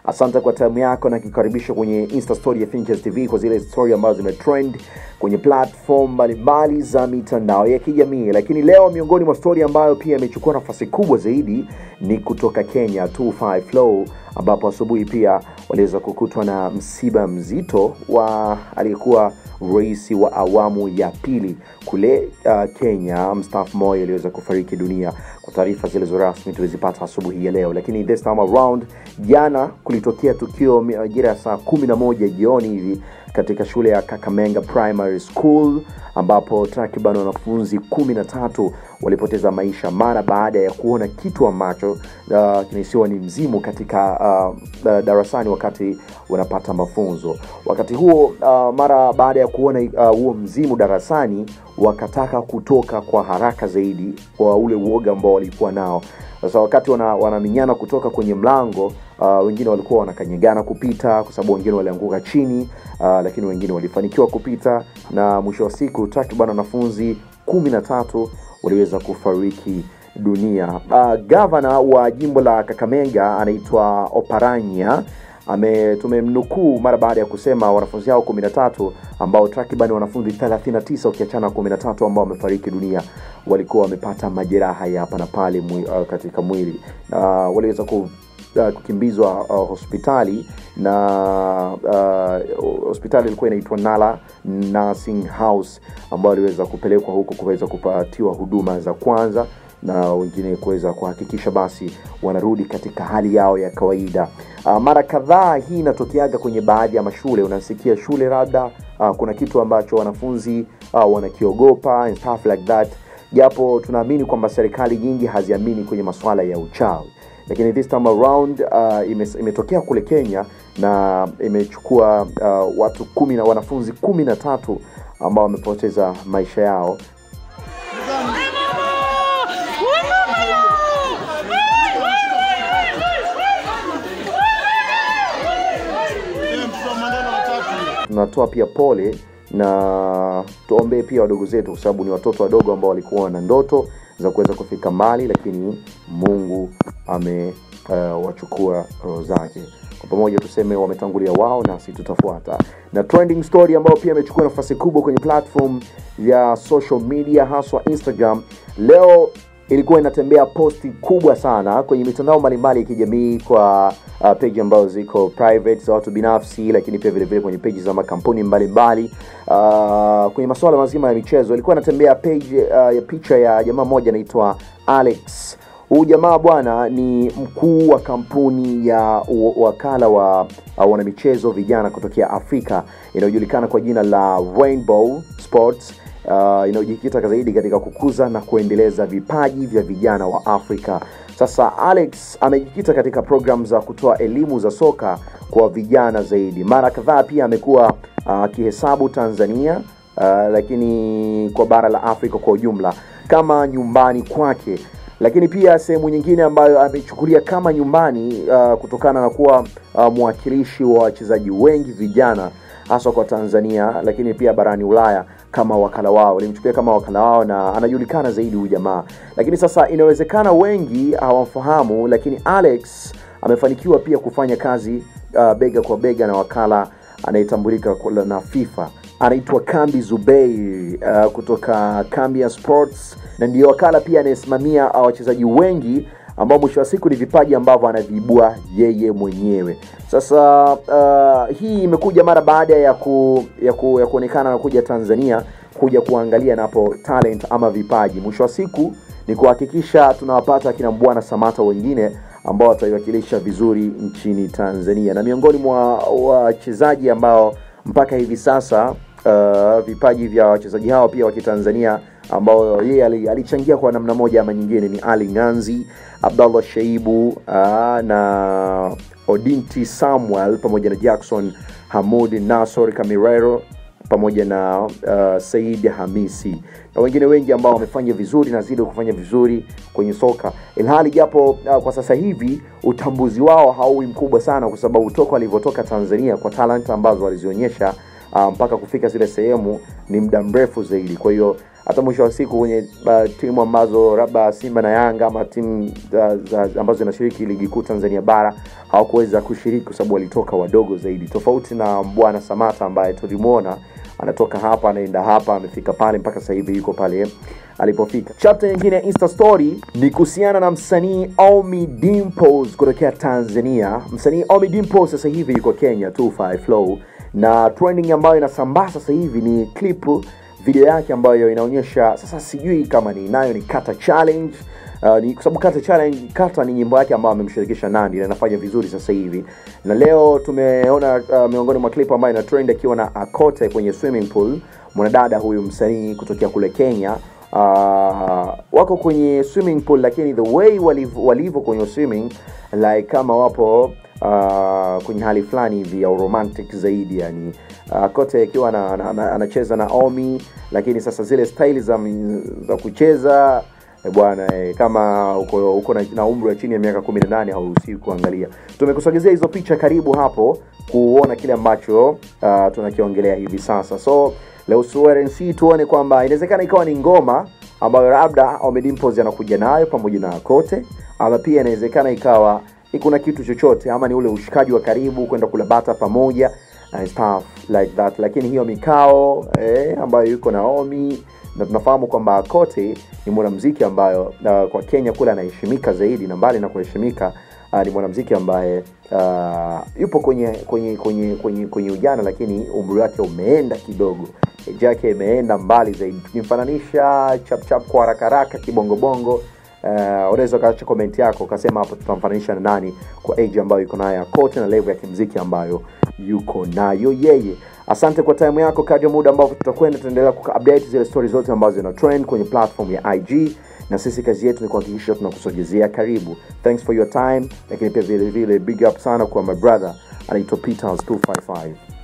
Asante kwa time yako na kikaribisha kwenye Insta story ya Finches TV kwa zile story ambazo zimetrend kwenye platform mbalimbali za mitandao ya kijamii. Lakini leo miongoni mwa story ambayo pia imechukua nafasi kubwa zaidi ni kutoka Kenya 25 Flow, ambapo asubuhi pia waliweza kukutwa na msiba mzito wa aliyekuwa rais wa awamu ya pili kule uh, Kenya, mstaafu Moi aliweza kufariki dunia. Kwa taarifa zilizo rasmi tulizipata asubuhi ya leo, lakini this time around, jana kulitokea tukio majira ya saa kumi na moja jioni hivi katika shule ya Kakamega Primary School ambapo takriban wanafunzi kumi na tatu walipoteza maisha mara baada ya kuona kitu ambacho uh, kinahisiwa ni mzimu katika uh, uh, darasani wakati wanapata mafunzo. Wakati huo uh, mara baada ya kuona uh, huo mzimu darasani, wakataka kutoka kwa haraka zaidi kwa ule uoga ambao walikuwa nao. Sasa wakati wana, wanaminyana kutoka kwenye mlango uh, wengine walikuwa wanakanyagana kupita kwa sababu wengine walianguka chini uh, lakini wengine walifanikiwa kupita na mwisho wa siku takriban wanafunzi kumi na tatu waliweza kufariki dunia. Uh, gavana wa jimbo la Kakamega anaitwa Oparanya ame tumemnukuu mara baada ya kusema wanafunzi hao 13 ambao takriban wanafunzi 39 ukiachana 13 ambao wamefariki dunia walikuwa wamepata majeraha ya hapa na pale mwi, uh, katika mwili uh, waliweza ku uh, kukimbizwa uh, hospitali na uh, hospitali ilikuwa inaitwa Nala Nursing House ambayo aliweza kupelekwa huko kuweza kupatiwa huduma za kwanza na wengine kuweza kuhakikisha basi wanarudi katika hali yao ya kawaida. Uh, mara kadhaa hii inatokeaga kwenye baadhi ya mashule, unasikia shule labda uh, kuna kitu ambacho wanafunzi uh, wanakiogopa and stuff like that, japo tunaamini kwamba serikali nyingi haziamini kwenye masuala ya uchawi lakini this time around uh, ime, imetokea kule Kenya na imechukua uh, watu kumi na wanafunzi kumi na tatu ambao wamepoteza maisha yao tunatoa pia pole na tuombee pia wadogo zetu, kwa sababu ni watoto wadogo ambao walikuwa na ndoto za kuweza kufika mbali, lakini Mungu amewachukua uh, roho zake. Kwa pamoja tuseme wametangulia wao, nasi tutafuata. Na trending story ambayo pia imechukua nafasi kubwa kwenye platform ya social media, haswa Instagram, leo ilikuwa inatembea posti kubwa sana kwenye mitandao mbalimbali ya kijamii kwa uh, page ambazo ziko private za watu binafsi, lakini pia vile vile kwenye page za makampuni mbalimbali uh, kwenye masuala mazima ya michezo. Ilikuwa inatembea page uh, ya picha ya jamaa mmoja anaitwa Alex. Huyu jamaa bwana ni mkuu wa kampuni ya wakala wa uh, wanamichezo vijana kutokea Afrika inayojulikana kwa jina la Rainbow Sports uh, inayojikita zaidi katika kukuza na kuendeleza vipaji vya vijana wa Afrika. Sasa Alex amejikita katika programu za kutoa elimu za soka kwa vijana zaidi. Mara kadhaa pia amekuwa akihesabu uh, Tanzania uh, lakini kwa bara la Afrika kwa ujumla kama nyumbani kwake lakini pia sehemu nyingine ambayo amechukulia kama nyumbani uh, kutokana na kuwa uh, mwakilishi wa wachezaji wengi vijana haswa kwa Tanzania, lakini pia barani Ulaya kama wakala wao, alimchukulia kama wakala wao na anajulikana zaidi huyu jamaa. Lakini sasa inawezekana wengi hawamfahamu, lakini Alex amefanikiwa pia kufanya kazi uh, bega kwa bega na wakala anayetambulika na FIFA anaitwa Kambi Zubeir uh, kutoka Kambia Sports na ndiyo wakala pia anayesimamia wachezaji wengi ambao mwisho wa siku ni vipaji ambavyo anaviibua yeye mwenyewe. Sasa uh, hii imekuja mara baada ya ku, ya, ku, ya kuonekana na kuja Tanzania kuja kuangalia napo talent ama vipaji. Mwisho wa siku ni kuhakikisha tunawapata akina Mbwana Samata wengine ambao wataiwakilisha vizuri nchini Tanzania, na miongoni mwa wachezaji ambao mpaka hivi sasa uh, vipaji vya wachezaji hao pia wa Kitanzania ambao yeye alichangia kwa namna moja ama nyingine ni Ali Nganzi, Abdallah Shaibu uh, na Odinti Samuel pamoja na Jackson Hamud Nasor Kamirero pamoja na uh, Said Hamisi na wengine wengi ambao wamefanya vizuri na zidi kufanya vizuri kwenye soka, ilhali japo uh, kwa sasa hivi utambuzi wao hauwi mkubwa sana, kwa sababu toka walivyotoka Tanzania kwa talanta ambazo walizionyesha uh, mpaka kufika zile sehemu ni muda mrefu zaidi kwa hiyo hata mwisho wa siku kwenye uh, timu ambazo labda Simba na Yanga ama timu za, za, ambazo zinashiriki ligi kuu Tanzania bara hawakuweza kushiriki kwa sababu walitoka wadogo zaidi, tofauti na bwana Samata ambaye tulimwona anatoka hapa anaenda hapa, amefika pale mpaka sasa hivi yuko pale alipofika. Chapter nyingine ya Insta story ni kuhusiana na msanii Ommy Dimpoz kutokea Tanzania. Msanii Ommy Dimpoz sasa hivi yuko Kenya 25 Flow, na trending ambayo inasambaa sasa hivi ni clip video yake ambayo inaonyesha sasa, sijui kama ni nayo ni kata challenge Uh, ni kwa sababu kata challenge kata ni nyimbo yake ambayo amemshirikisha Nandi na inafanya vizuri sasa hivi, na leo tumeona uh, miongoni mwa clip ambayo ina trend akiwa na Akote kwenye swimming pool, mwanadada huyu msanii kutokea kule Kenya. Uh, wako kwenye swimming pool, lakini the way walivyo walivyo kwenye swimming like kama wapo uh, kwenye hali fulani hivi ya romantic zaidi yani uh, kote akiwa anacheza na, na, na Omi, lakini sasa zile style za, za kucheza eh, bwana eh, kama uko, uko na, na umri wa chini ya miaka 18 hauruhusiwi kuangalia. Tumekusogezea hizo picha karibu hapo kuona kile ambacho uh, tunakiongelea hivi sasa. So leo suerensi tuone kwamba inawezekana ikawa ni ngoma ambayo labda Ommy Dimpoz anakuja nayo pamoja na Kote, ama pia inawezekana ikawa ni kuna kitu chochote ama ni ule ushikaji wa karibu kwenda kula bata pamoja and stuff like that, lakini hiyo mikao eh, ambayo yuko na Ommy na tunafahamu kwamba Kote ni mwanamuziki ambayo uh, kwa Kenya kule anaheshimika zaidi, na mbali na kuheshimika uh, ni mwanamuziki ambaye uh, yupo kwenye kwenye kwenye kwenye kwenye ujana, lakini umri wake umeenda kidogo, age yake imeenda mbali zaidi. Tukimfananisha chap chap kwa haraka haraka kibongobongo Uh, unaweza ukaacha komenti yako ukasema hapo tutamfananisha na nani kwa age ambayo yuko nayo Kote na level ya kimziki ambayo yuko nayo yeye. Asante kwa time yako. Kadri muda ambavyo tutakwenda, tutaendelea kuupdate zile stories zote ambazo zina trend kwenye platform ya IG, na sisi kazi yetu ni kuhakikisha tunakusogezea karibu. Thanks for your time, lakini pia vile vile big up sana kwa my brother anaitwa Peters 255.